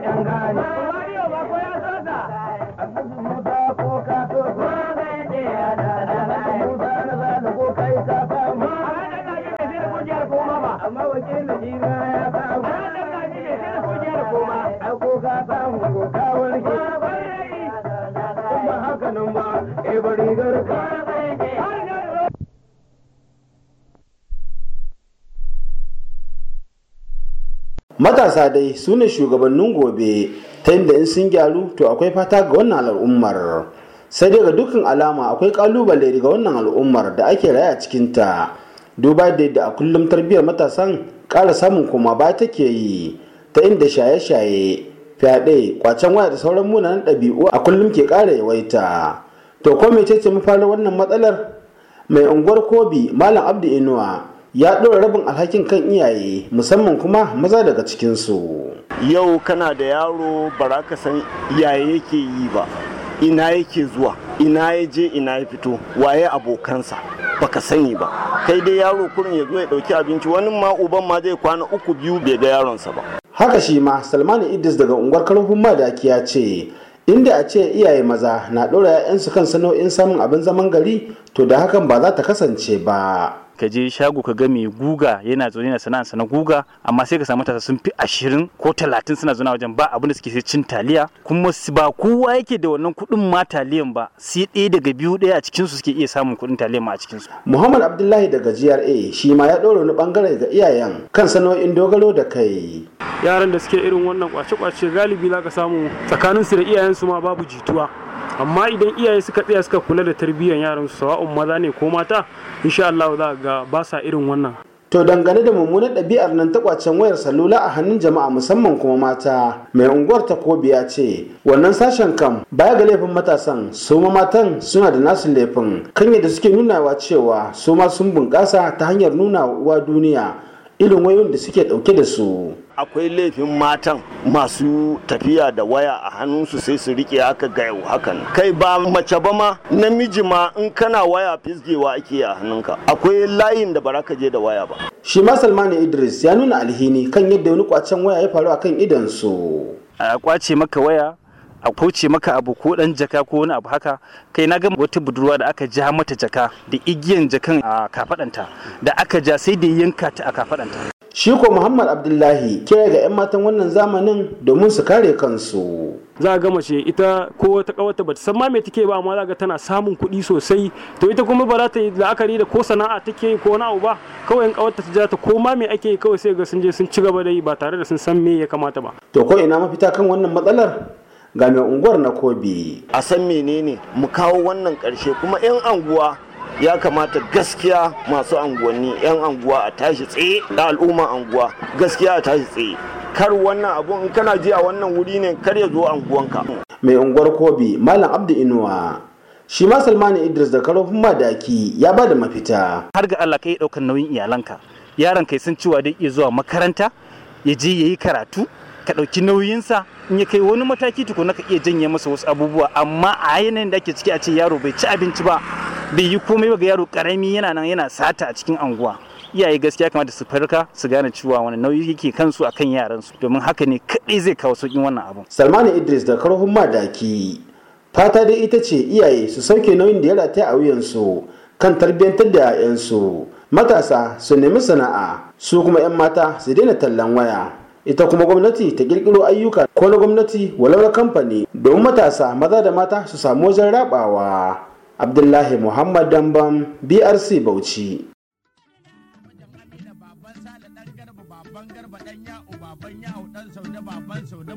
yan gane Wariyo ba ko ya so ta. Alhaji Musa ko ka so so Alhaji Musa na zana ko kai ka samu A ranar da ake sai da kungiyar koma ba. amma wakilin jina ya samu A ranar da ake sai da kungiyar koma. ai ko ka samu ko ka warke kuma haka nan ba eh bari garka matasa dai su ne shugabannin gobe ta inda in sun gyaru to akwai fata ga wannan al'ummar sai dai ga dukkan alama akwai kalubale daga wannan al'ummar da ake raya cikinta duba da yadda a kullum tarbiyyar matasan ƙara samun kuma ba take yi ta inda shaye-shaye fyaɗe kwacen waya da sauran munanan ɗabi'u a kullum ke ƙara yawaita to ko mece ce mafarin wannan matsalar mai unguwar kobi malam abdu inuwa ya ɗora rabin alhakin kan iyaye musamman kuma maza daga cikinsu yau kana da yaro bara ka san iyaye yake yi ba ina yake zuwa ina ya je ina ya fito waye abokansa baka sani ba kai dai yaro kurin ya zo ya dauki abinci wani ma uban ma zai kwana uku biyu bai ga yaronsa ba haka shi ma salmanu idris daga unguwar karfin madaki ya ce inda a ce iyaye maza na ɗora 'ya'yansu kan sana'o'in samun abin zaman gari to da hakan ba za ta kasance ba ka je shago ka ga mai guga yana zaune na sana'arsa na guga amma sai ka samu matasa sun fi ashirin ko talatin suna zaune wajen ba abin da suke sai cin taliya kuma su- ba kowa yake da wannan kuɗin ma taliyan ba sai ɗaya daga biyu ɗaya a cikin su suke iya samun kuɗin taliyan ma a cikin su muhammad abdullahi daga gra shi ma ya ɗora wani bangare ga iyayen kan sana'o'in dogaro da kai yaran da suke irin wannan kwace-kwace galibi za ka samu tsakaninsu da iyayensu ma babu jituwa amma idan iyaye suka tsaya suka kula da tarbiyyar yaran su sawa'un maza ne ko mata insha Allah za ga ba sa irin wannan To dangane da mummunar ɗabi'ar nan ta kwacen wayar salula a hannun jama'a musamman kuma mata, mai unguwar ta kobi ya ce, wannan sashen kam baya ga laifin matasan, su ma matan suna da nasu laifin, kan yadda suke nunawa cewa su ma sun bunƙasa ta hanyar nuna wa duniya irin wayoyin da suke ɗauke da su. akwai laifin matan masu tafiya da waya a hannunsu sai su rike haka ga yau hakan kai ba mace ba ma namiji ma in kana waya fisgewa ake a hannunka akwai layin da bara ka je da waya ba Shi ma Salmanu Idris ya nuna alhini kan yadda wani kwacen waya ya faru a kan idansu. a kwace maka waya a kauce maka abu ko dan jaka ko wani abu haka kai na ga wata budurwa da aka ja mata jaka da igiyan jakan a kafadanta da aka ja sai da yanka ta a kafadanta Shi ko Muhammad Abdullahi kira ga 'yan matan wannan zamanin domin su kare kansu. za ga mace ita ko wata kawata bata san ma me take ba amma za ga tana samun kuɗi sosai to ita kuma ba za ta yi la'akari da ko sana'a take yi ko wani abu ba kawai in kawarta ta ja ta ko ma me ake yi kawai sai ga sun je sun ci gaba da yi ba tare da sun san me ya kamata ba To ko ina mafita kan wannan matsalar? Ga mai unguwar na Kobi. a san menene mu kawo wannan ƙarshe kuma 'yan anguwa ya kamata gaskiya masu anguwanni 'yan anguwa a tashi tsaye da al'umma anguwa gaskiya a tashi tsaye kar wannan abun in kana ji a wannan wuri ne kar ya zo anguwanka Mai unguwar Kobi Malam Abdu Inuwa. Shi ma Salmanu Idris da karofin madaki ya ba da mafita. har ga Allah kai ɗaukar nauyin iyalanka yaron kai sun cewa dai iya zuwa makaranta ya je ya yi karatu ka ɗauki nauyinsa in ya kai wani mataki tukuna ka iya janye masa wasu abubuwa amma a yanayin da ake ciki a ce yaro bai ci abinci ba bai yi komai ba ga yaro karami yana nan yana sata a cikin anguwa iyaye gaskiya kamata su farka su gane cewa wani nauyi yake kansu akan yaransu domin haka ne kaɗai zai kawo sauƙin wannan abun Salmanu Idris da karofin madaki. Fata dai ita ce iyaye su sauke nauyin da ya rataya a wuyansu kan tarbiyyantar da 'ya'yansu. Matasa su nemi sana'a, su kuma 'yan mata su daina tallan waya. Ita kuma gwamnati ta kirkiro ayyuka ko na gwamnati walau na kamfani domin matasa maza da mata su samu wajen rabawa. Abdullahi Muhammad Dambam BRC Bauchi. baban sale dan garba baban garba dan ya'u baban ya'u dan saude baban saude